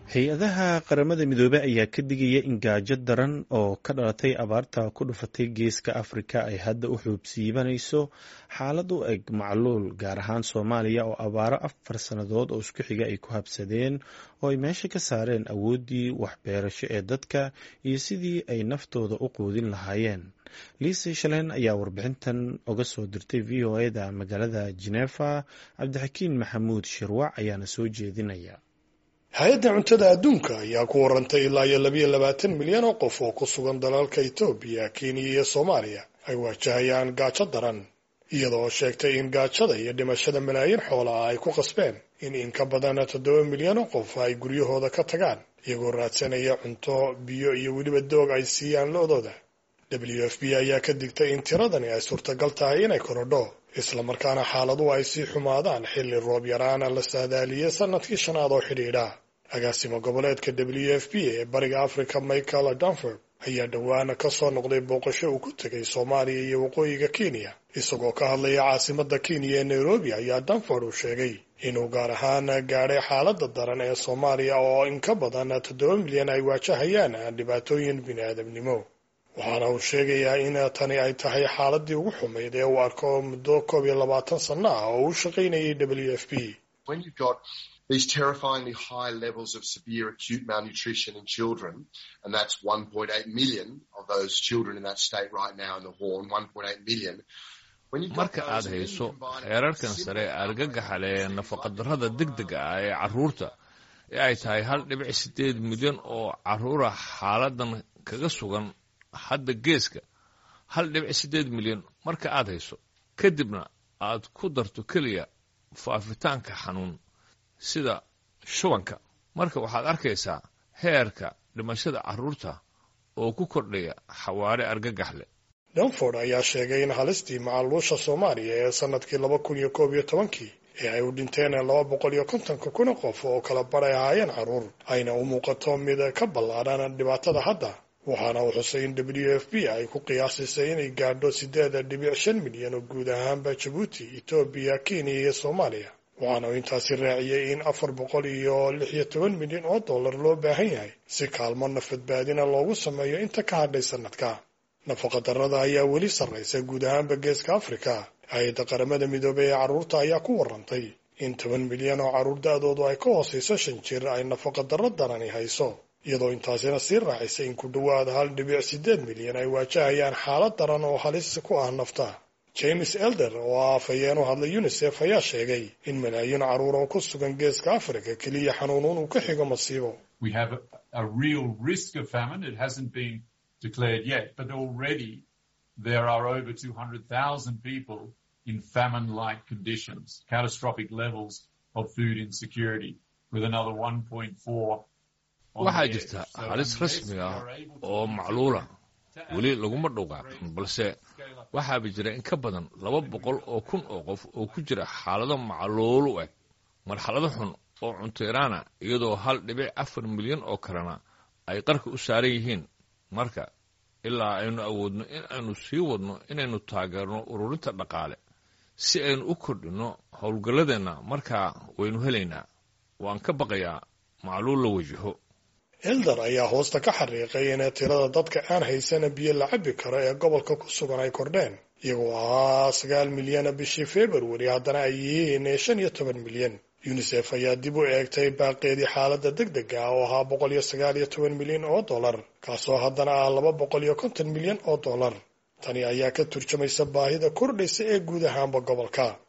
hay-adaha qaramada midoobey ayaa ka digaya in gaajo daran oo ka dhalatay abaarta ku dhufatay geeska afrika ay hadda u xuubsiibanayso xaalad u eg macluul gaar ahaan soomaaliya oo abaaro afar sannadood oo isku xiga ay ku habsadeen oo ay meesha ka saareen awooddii waxbeerasho ee dadka iyo sidii ay naftooda u quudin lahaayeen liise shaleen ayaa warbixintan oga soo dirtay v o eda magaalada genefa cabdixakiin maxamuud shirwac ayaana soo jeedinaya hay-adda cuntada adduunka ayaa ku warantay ilaa iyo labayo labaatan milyan oo qof oo ku sugan dalalka etoobiya kenya iyo soomaaliya ay waajahayaan gaajo daran iyadoo sheegtay in gaajada iyo dhimashada malaayiin xoola ah ay ku qasbeen in in ka badan toddoba milyan oo qof ay guryahooda ka tagaan iyagoo raadsanaya cunto biyo iyo weliba doog ay siiyaan lo-dooda w f b ayaa ka digtay in tiradani ay suurtagal tahay inay korodho islamarkaana xaaladuhu ay sii xumaadaan xilli roob yaraana la saadaaliyey sanadkii shanaad oo xidhiidha agaasimo goboleedka w f b ee bariga africa michael danford ayaa dhowaana ka soo noqday booqasho uu ku tegay soomaaliya iyo waqooyiga kenya isagoo ka hadlaya caasimada kenya ee nairobi ayaa danford uu sheegay inuu gaar ahaan gaadhay xaalada daran ee soomaaliya oo in ka badan toddoba milyan ay waajahayaan dhibaatooyin bini-aadamnimo waxaana uu sheegayaa in tani ay tahay xaaladii ugu xumayd ee uu arko muddo koob iyo labaatan sanno ah oo uu shaqaynayay w f b these terrifyingly high levels of severe acute malnutrition in children, and that's 1.8 million of those children in that state right now in the Horn, 1.8 million. marka aad hayso heerarkan sare ee argagaxa leh ee nafaqadarrada degdega ah ee carruurta ee ay tahay hal dhibic siddeed milyan oo carruura xaaladan kaga sugan hadda geeska hal dhibic siddeed milyan marka aad hayso kadibna aad ku darto keliya faafitaanka xanuun sida shubanka marka waxaad arkaysaa heerka dhimashada carruurta oo ku kordhaya xawaare argagax leh danford ayaa sheegay in halistii macaluusha soomaaliya ee sanadkii laba kun iyo koob iyo tobankii ee ay u dhinteen laba boqol iyo kontonka kun qof oo kala baray ahaayeen carruur ayna u muuqato mid ka ballaadhan dhibaatada hadda waxaana uu xusay in w f b ay ku qiyaasisay inay gaadho siddeed dhibic shan milyan oo guud ahaanba jabuuti etoobiya kenya iyo soomaaliya waxaana uu intaasi raaciyey in afar boqol iyo lix iyo toban milyan oo dollar loo baahan yahay si kaalmo nafadbaadina loogu sameeyo inta ka hadhay sanadka nafaqadarrada ayaa weli sarraysa guud ahaanba geeska afrika hay-adda qaramada midoobey ee carruurta ayaa ku warantay in toban milyan oo carruur da-doodu ay ka hoosayso shan jir ay nafaqadarro darani hayso iyadoo intaasina sii raacisay in ku dhowaad hal dhibic siddeed milyan ay waajahayaan xaalad daran oo halis ku ah nafta james elder oo ah afhayeen u hadlay unisef ayaa sheegay in malaayiin carruur oo ku sugan geeska afrika keliya xanuunuun uu ka xigo masiibo declared yet, but already there are over 200,000 people in famine-like conditions, catastrophic levels of food insecurity, with another 1.4 waxaa jirta halis rasmi ah oo macluula weli laguma dhowqaaqin balse waxaaba jira in ka badan laba boqol oo kun oo qof oo ku jira xaalado macluul u eg marxalado xun oo cunteeraana iyadoo hal dhibic afar milyan oo kalena ay qarka u saaran yihiin marka ilaa aynu awoodno in aynu sii wadno inaynu taageerno ururinta dhaqaale si aynu u kordhinno howlgalladeenna markaa waynu helaynaa waan ka baqayaa macluul la wajaho elder ayaa hoosta ka xariiqay in tirada dadka aan haysana biyo la cabbi karo ee gobolka ku sugan ay kordheen iyagoo ahaa sagaal milyana bishii februari haddana ay yihiin shan iyo toban milyan unisef ayaa dib u eegtay baaqeedii xaaladda deg dega ah oo ahaa boqol iyo sagaal iyo toban milyan oo dollar kaasoo haddana ah laba boqol iyo konton milyan oo dollar tani ayaa ka turjumaysa baahida kordhaysa ee guud ahaanba gobolka